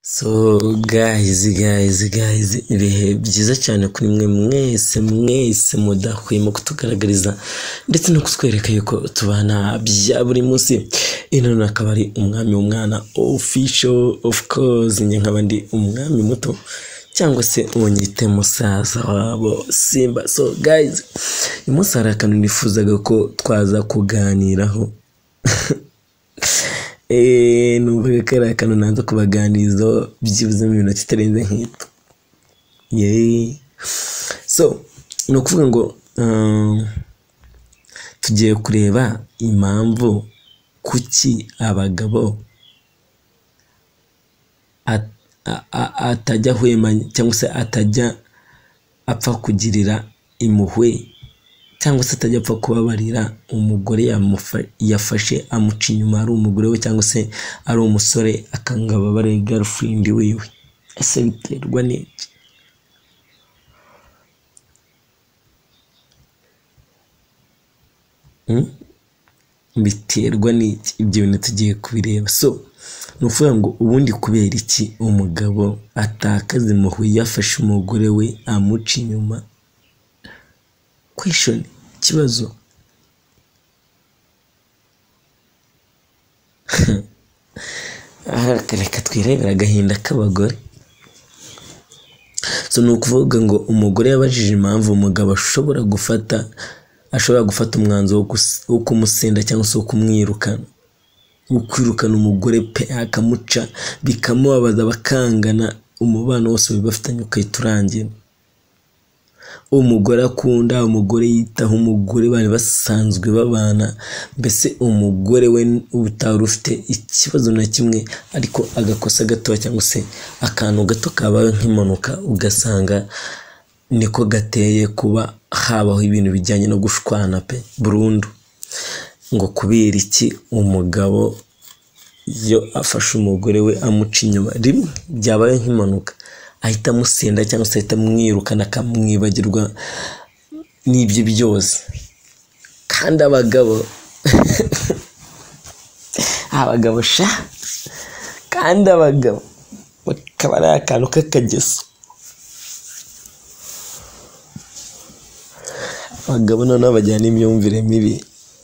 So guys, guys, guys, ibihe byiza cyane kuri mwe mwese mwese mudahwema kutugaragariza ndetse no kutwereka yuko tubana bya buri munsi ino akaba ari umwami w'umwana official of course njye nkaba ndi umwami muto cyangwa se unyite musaza wabo simba so guys uyu munsi hari akantu nifuzaga ko twaza kuganiraho eee numvaga ko ari akantu nanze kubaganirizaho byibuze mu minota itarenze nk'itu yeee so ni ukuvuga ngo um, tugiye kureba impamvu kuki abagabo at- a- a- atajya ahwema cyangwa se atajya apfa kugirira impuhwe cyangwa se atajya apfa kubabarira umugore yamufa- yafashe amuca inyuma ari umugore we cyangwa se ari umusore akanga ababare girlfriend wiwe ese biterwa n'iki Hmm? biterwa n'iki ibyo bintu tugiye kubireba so ni ukuvuga ngo ubundi kubera iki umugabo atakaza impuhwe yafashe umugore we amuca inyuma question ikibazo aha reka twirebere agahinda k'abagore so ni ukuvuga ngo umugore yabajije impamvu umugabo ashobora gufata ashobora gufata umwanzuro wo kus- wo kumusenda cyangwa se wo kumwirukana wo kwirukana umugore pe akamuca bikamubabaza bakangana umubano wose bari bafitanye ukahita urangira umugore akunda umugore yitaho umugore bari basanzwe babana mbese umugore we utari ufite ikibazo na kimwe ariko agakosa gatoya cyangwa se akantu gato kabaye nk'impanuka ugasanga niko gateye kuba habaho ibintu bijyanye no gushwana pe burundu ngo kubera iki umugabo iyo afashe umugore we amuca inyuma rimwe byabaye nk'impanuka ahita amusenda cyangwa se ahita amwirukana akamwibagirwa n'ibyo byose kandi abagabo abagabo sha kandi abagabo bakaba ari akantu k'akageso abagabo noneho bajyana n'imyumvire mibi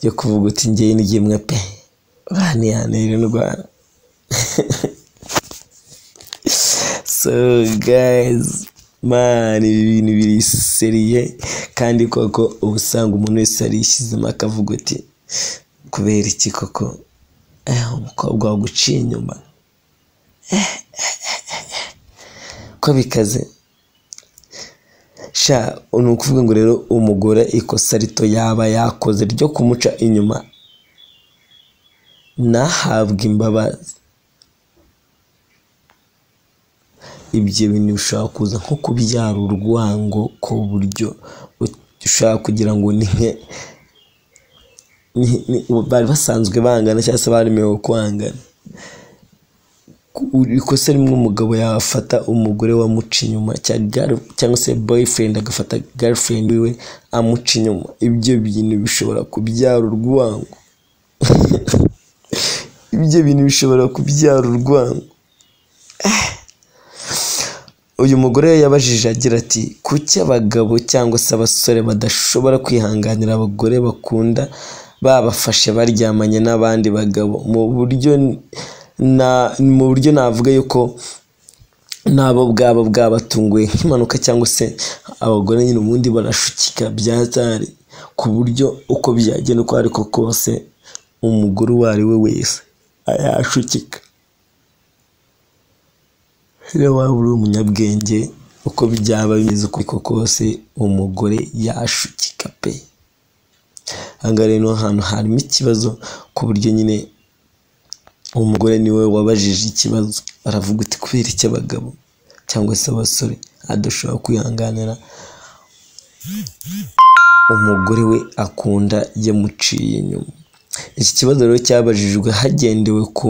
yo kuvuga uti ngewe ni gimwe pe baniyanira indwara so guys man ibi bintu biriseriye kandi koko uba usanga umuntu wese yarishyizemo akavuga uti kubera iki koko eh, umukobwa waguciye inyuma Eh, eh, eh, eh. ko bikaze sha ni ukuvuga ngo rero umugore ikosa rito yaba yakoze ryo kumuca inyuma ntahabwe imbabazi ibyo bintu bishobora kuza nko kubyara urwango ku buryo ushobora kugira ngo ni nke ni- ni- bari basanzwe bangana cyangwa se baremewe kwangana ikosa rimwe umugabo yafata umugore wamuca inyuma cya girl- cyangwa se boyfriend agafata girlfriend wiwe amuca inyuma ibyo bintu bishobora kubyara urwango ibyo bintu bishobora kubyara urwango uyu mugore yabajije agira ati kuki abagabo cyangwa se abasore badashobora kwihanganira abagore bakunda babafashe baryamanye n'abandi bagabo mu buryo na mu buryo navuga yuko nabo bwaba bwabatunguye nk'impanuka cyangwa se abagore nyine ubundi barashukika byatari ku buryo uko byagenda uko ariko kose umugore uwo ari we wese yashukika rero waba uri umunyabwenge uko byaba bimeze uko ariko kose umugore yashukika pe ahangaha rero ni ahantu harimo ikibazo ku buryo nyine umugore niwe wabajije ikibazo aravuga uti kubera iki abagabo cyangwa se abasore adashobora kwihanganira umugore we akunda yamuciye inyuma iki kibazo rero cyabajijwe hagendewe ku,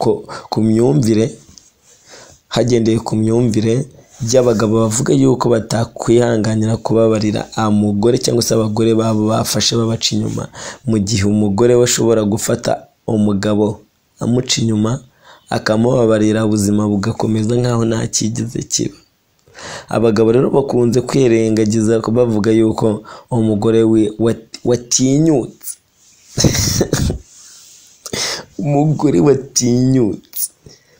ku, ku myumvire hagendewe ku myumvire y'abagabo bavuga yuko batakwihanganira kubabarira umugore cyangwa se abagore babo bafashe babaca inyuma mu gihe umugore we ashobora gufata umugabo amuca inyuma akamubabarira ubuzima bugakomeza nk'aho nta kigeze kiba abagabo rero bakunze kwirengagiza bavuga yuko umugore we wat- watinyutse umugore watinyutse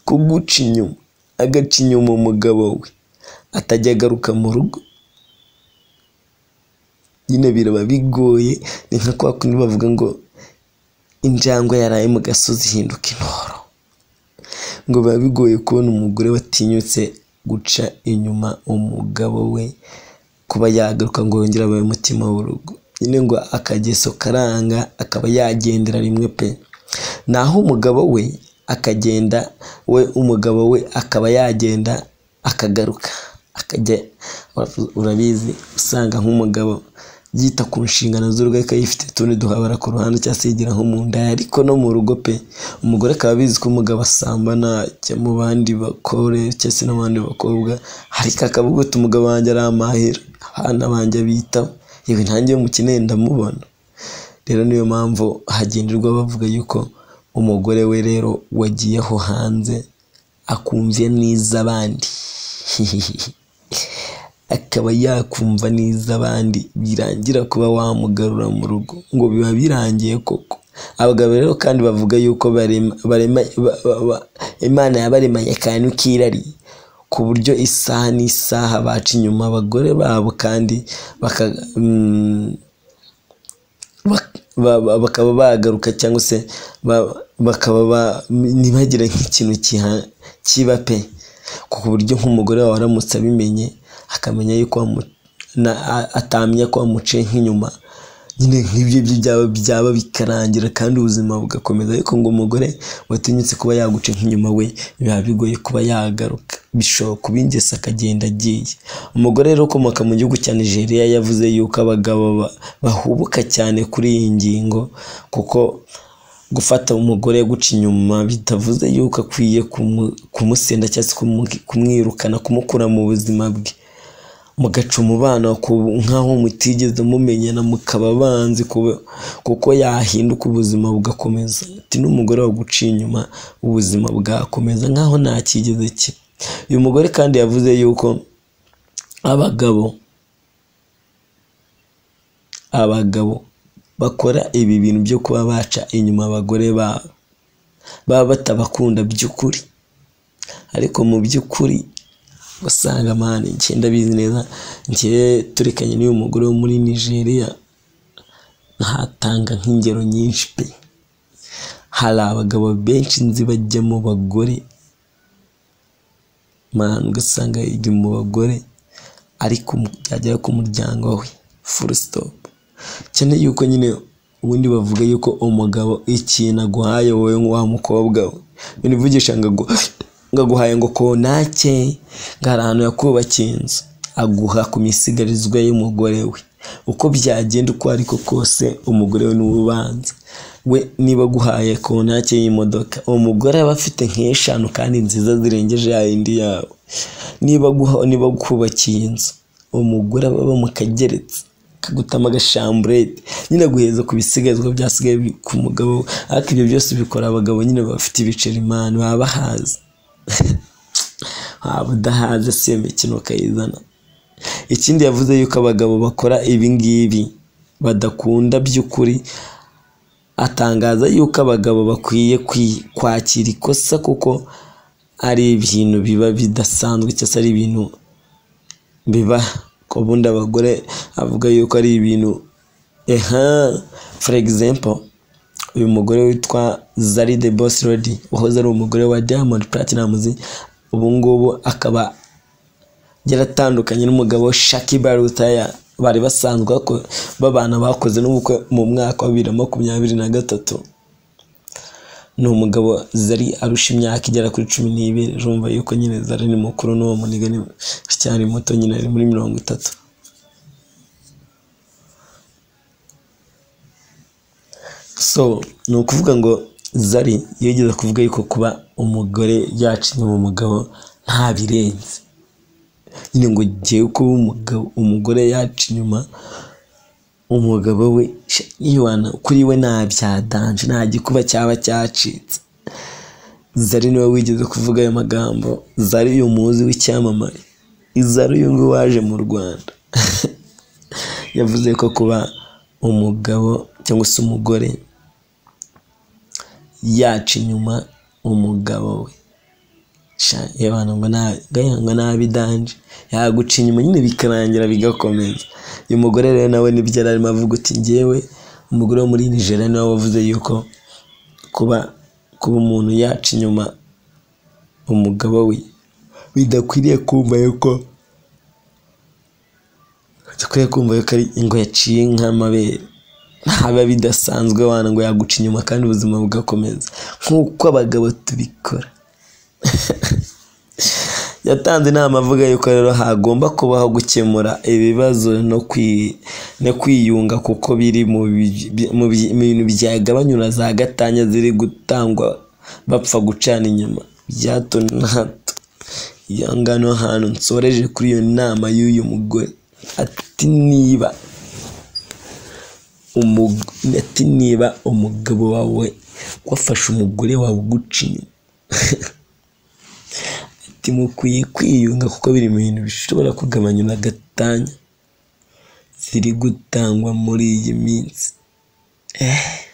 kuguca inyuma agaca inyuma umugabo we atajya agaruka mu rugo nyine biraba bigoye ni nka kwa kundi bavuga ngo injangwe yaraye mu gasozi ihinduka intoro ngo biba bigoye kubona umugore watinyutse guca inyuma umugabo we kuba yagaruka ngo yongere abaye umutima w'urugo nyine ngo akageso karanga akaba yagendera rimwe pe naho umugabo we akagenda we umugabo we akaba yagenda akagaruka akajya urabizi usanga nk'umugabo yita ku nshingano z'urugo ariko yifite utundi duhabara ku ruhande cyangwa se yigira nko mu nda ariko no mu rugo pe umugore akaba abizi ko umugabo asambana ajya mu bandi bakore cyangwa se no mu bandi bakobwa ariko akavuga ati umugabo wanjye ari amahera abana banjye bitaho yewe ntange mukeneye ndamubona rero niyo mpamvu hagenderwa bavuga yuko umugore we rero wagiye aho hanze akumvye n'iz'abandi akaba yakumva n'iz'abandi birangira kuba wamugarura mu rugo ngo biba birangiye koko abagabo rero kandi bavuga yuko barema, barema, ba, ba, ba, imana yabaremanye akantu k'irari ku buryo isaha n'isaha baca inyuma abagore babo kandi baka, mm, bak- ba- ba- bakaba bagaruka cyangwa se ba- bakaba ba- ntibagire nk'ikintu kiha- kiba pe ku buryo nk'umugore wawe aramutse abimenye akamenya yuko wamu- na- a- atamenya ko wamuciye nk'inyuma nyine nk'ibyo byo byaba byaba bikarangira kandi ubuzima bugakomeza ariko ngo umugore watinyutse kuba yaguca nk'inyuma we biba bigoye kuba yagaruka bishobora kuba ingese akagenda agiye umugore rero ukomoka mu gihugu cya nigeria yavuze yuko abagabo ba- bahubuka cyane kuri iyi ngingo kuko gufata umugore guca inyuma bitavuze yuko akwiye kumu- kumusenda cyangwa se kumu- kumwirukana kumukura mu buzima bwe mugaca umubano ku- nk'aho mutigeze mumenyana mukaba banzi kuba- kuko yahinduka ubuzima bugakomeza ati n'umugore waguciye inyuma ubuzima bwakomeza nk'aho nta kigeze kiba uyu mugore kandi yavuze yuko abagabo abagabo bakora ibi bintu byo kuba baca inyuma abagore babo baba batabakunda by'ukuri ariko mu by'ukuri usanga mani njye ndabizi neza njye turekanye n'uyu mugore wo muri nigeria ntatanga nk'ingero nyinshi pe hari abagabo benshi nzi bajya mu bagore mani ugasanga yiga mu bagore ariko mu- byagera ku muryango we full stop cyane yuko nyine ubundi bavuga yuko umugabo ikintu aguhaye wowe wa mukobwa we binivugisha ngo agu- ngo aguhaye ngo konake ngo hari ahantu yakubakiye inzu aguha ku misigarizwa y'umugore we uko byagenda uko ariko kose umugore we niwe ubanza we niba aguhaye konake y'imodoka umugore aba afite nk'eshanu kandi nziza zirengeje ya yindi yabo niba aguha- niba agukubakiye inzu umugore aba aba mu kageretse kagutama agashamburete nyine guheza ku bisigazwa byasigaye bi- ku mugabo we. ariko ibyo byose bikora abagabo nyine bafite ibiceri imana baba bahazi waba udahaze si iyo mikino ukayizana ikindi yavuze yuko abagabo bakora ibi ngibi badakunda by'ukuri atangaza yuko abagabo bakwiye kwi- kwakira ikosa kuko ari ibintu biba bidasanzwe cyangwa se ari ibintu biba ubundi abagore avuga yuko ari ibintu eha for example uyu mugore witwa zari the boss lady wahoze ari umugore wa diamond platinumz ubu ngubu akaba yaratandukanye n'umugabo we Shakiba Rutaya bari basanzwe bako- babana bakoze n'ubukwe mu mwaka wa bibiri na makumyabiri na gatatu ni umugabo zari arusha imyaka igera kuri cumi n'ibiri urumva yuko nyine zari ni mukuru n'uwo muniga ni cyari muto nyine ari muri mirongo itatu so ni ukuvuga ngo zari yigeze kuvuga yuko kuba umugore yacinye mu mugabo nta birenze nyine ngo ngewe kuba umugabo umugore yaca inyuma umugabo we sha, yiwana kuri we nta bya danje nta gikuba cyaba cyacitse zari niwe wigeze kuvuga ayo magambo zari uyu muzi w'icyamamare izari uyu nguyu waje mu rwanda yavuze ko kuba umugabo cyangwa se umugore yaca inyuma umugabo we gahanga nabi danje yaguca inyuma nyine bikarangira bigakomeza uyu mugore rero nawe nibyo yari arimo avuga uti ngewe umugore wo muri nigeria niwe wavuze yuko kuba kuba umuntu yaca inyuma umugabo we bidakwiriye kumva yuko dukwiye kumva yuko ari ingo yaciye nk'amabere haba bidasanzwe wana ngo yaguca inyuma kandi ubuzima bugakomeza nk'uko abagabo tubikora yatanze inama avuga yuko rero hagomba kubaho gukemura ibibazo no kwiyunga kuko biri mu bintu byagabanyura za gatanya ziri gutangwa bapfa gucana inyuma bya hato na hato iyo ngano hantu nsoreje kuri iyo nama y'uyu mugore ati niba ati niba umugabo wawe wafashe umugore wawe uguca inyuma ati mukwiye kwiyunga kuko biri mu bintu bishobora kugabanyura agatanya ziri gutangwa muri iyi minsi eee